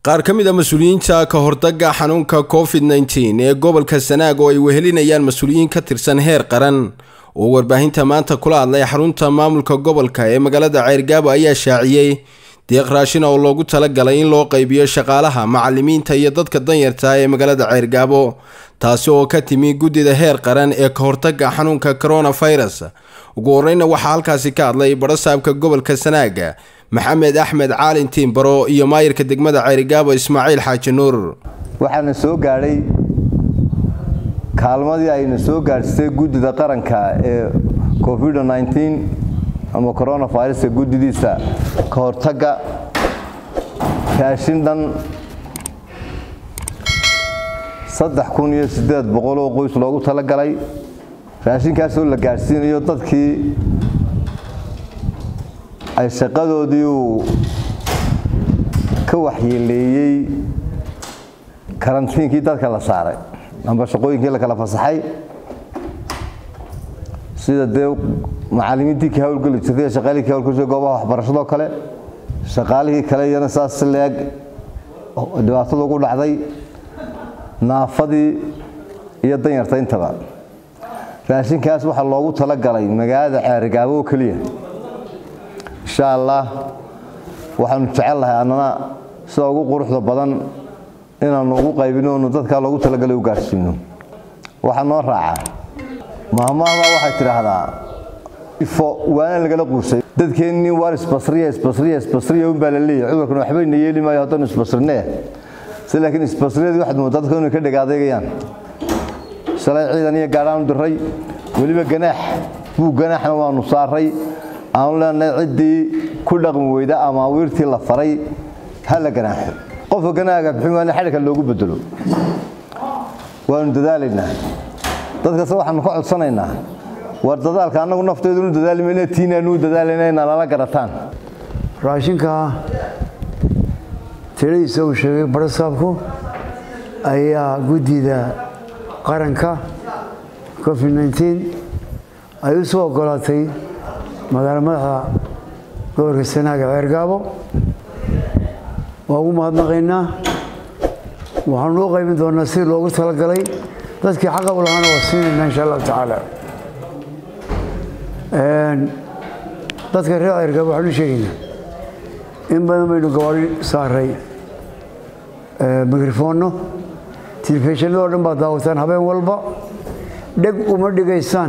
qaar ka mid a mas-uuliyiinta ka hortagga xanuunka covid nteen ee gobolka sanaag oo ay wehelinayaan mas-uuliyiin ka tirsan heer qaran oo warbaahinta maanta kula hadlay xarunta maamulka gobolka ee magaalada ceyrgaabo ayaa shaaciyey deeq raashin oo loogu talagalay in loo qaybiyo shaqaalaha macalimiinta iyo dadka danyarta ee magaalada ceyrgaabo taasi oo ka timi guddida heer qaran ee ka hortagga xanuunka coronavirus ugu horeyna waxaa halkaasi ka hadlay barasaabka gobolka sanaaga maxamed axmed caalin tiimbaro iyo maayirka degmada ceerigaabo ismaaciil xaaji nuur waxaana soo gaadhay kaalmadii ayna soo gaadhsay guddida qaranka ee covid ama coronaviruska guddidiisa ka hortagga raashin dhan saddex kun iyo siddeed boqol oo qoys loogu talagalay raashinkaasoo la gaadhsiinayo dadkii ay shaqadoodii uu ka waxyeeleeyey karantiinkii dadka la saaray amba shaqooyinkii la kala fasaxay sida dee macalimiintii ka hawlgeli jirtay shaqaalihii ka hawlgeli jirtay goobaha waxbarashadoo kale shaqaalihii kale iyana saas si leeg dhibaatada ugu dhacday naafadii iyo danyarta intaba raashinkaas waxaa loogu talagalay magaalada ceerigaabo oo keliya insha allah waxaanu jecel lahay annana sida ugu quruxda badan inaanu ugu qaybino onu dadkaa loogu talagalay u gaadhsiino waxaa noo raacaa mahmaahda waxay tidhaahdaa ifo waana lagala quusay dadkeennii waar isbasriya isbasriya isbasriya unbaa la leeyahy cudurkan waxbayna yeeli maayo haddanu isbasrinee si laakiin isbasriyadii waxaad moodaa dadka inay ka dhegaadeegayaan shalay ciidan iyo gaadhaanu diray weliba ganaax buu ganaaxna waanu saaray aanu leenahay ciddii ku dhaqmi weyda ama wiirtii la faray ha la ganaaxo qofka ganaaga bixin waana xadhigka loogu bedelo waanu dadaalaynaa dadkase waxaanu ka codsanaynaa war dadaalka annagu nafteedunu dadaalimayna tiinaanuu dadaalayna inaa lala garataan raashinka tiradiisa uu sheegay barasaabku ayaa guddida qaranka covid nteen ay u soo ogolaatay magaalo madaxda gobolka sanaaga ceergaabo waa ugu mahadnaqaynaa waxaanu u qaybin doonaa si loogu talagalay dadkii xaqab lahaana waa siinaynaa insha allahu tacaala dadka reer ceergaabo waxaanu sheegaynaa in badan baynu gabaadhi saaray mikrofoonno telefishinadoo dhan baad daawataan habeen walba dheg uma dhigaysaan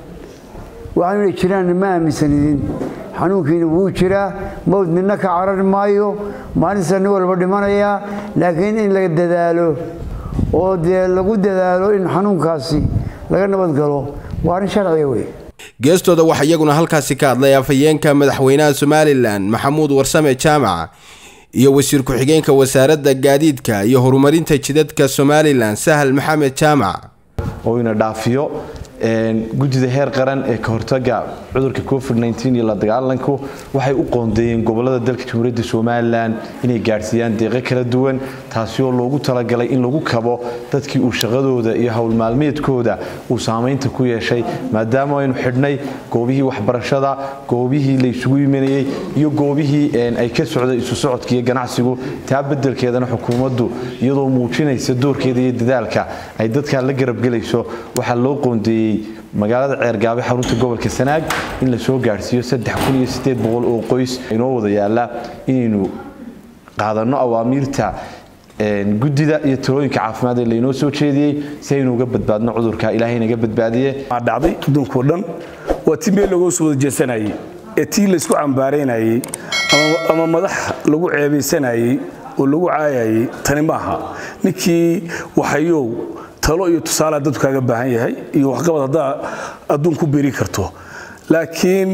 waxaanuna jiraan ma aaminsanidin xanuunkiina wuu jiraa mawd midna ka carari maayo maalinta nin walba dhimanayaa laakiin in la dadaalo oo dee lagu dadaalo in xanuunkaasi laga nabad galo waa arrin sharciga wey geestooda waxaa iyaguna halkaasi ka hadlay afhayeenka madaxweynaha somalilan maxamuud warsame jaamac iyo wasiir ku-xigeenka wasaaradda gaadiidka iyo horumarinta jidadka somalilan sahal maxamed jaamac oo ina dhaafiyo guddida heer qaran ee ka hortaga cudurka covid iyo la dagaalanku waxay u qoondeeyeen gobolada dalka jamhuuriyadda somalilan inay gaadhsiiyaan deeqo kala duwan taasi oo loogu talagalay in lagu kabo dadkii uu shaqadooda iyo howlmaalmeedkooda uu saamaynta ku yeeshay maadaama aynu xidhnay goobihii waxbarashada goobihii la isugu imanayey iyo goobihii ay ka socday isu socodka iyo ganacsigu taa bedelkeedana xukuumaddu iyadoo muujinaysa doorkeeda iyo dadaalka ay dadkaa la garabgelayso waxaa loo qoondeeyey magaalada ceergaabe xarunta gobolka sanaag in la soo gaadhsiiyo oo qoys inoo wada yaala inaynu qaadanno awaamiirta guddida iyo talooyinka caafimaad ee laynoo soo jeediyey si aynu uga badbaadno cudurka ilaahay naga badbaadiye dhacday adduunkao dhan waa tii meel lagoo soo wada jeesanayey ee tii laysku cambaaraynayey ama madax lagu ceebaysanayey oo lagu caayayey tani maaha ninkii waxayow talo iyo tusaalaha dadku kaaga baahan yahay iyo waxqabad haddaa adduun ku beri karto laakiin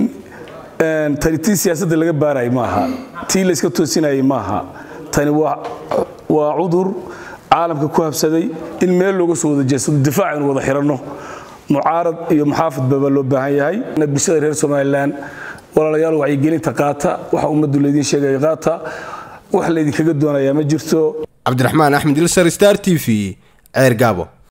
tani tii siyaasadda laga baarayay maaha tii layska toosinayay maaha tani waa cudur caalamka ku habsaday in meel looga soo wada jeedsado difaac aynu wada xiranno mucaarad iyo muxaafadba baa loo baahan yahay bulshada reer somalilan walaalayaal wacyigelinta qaata waxa ummaddu laydiin sheegaya qaata wax laydinkaga doonayaa ma jirto cabdiraxmaan axmed ilsar star t v ceer gaabo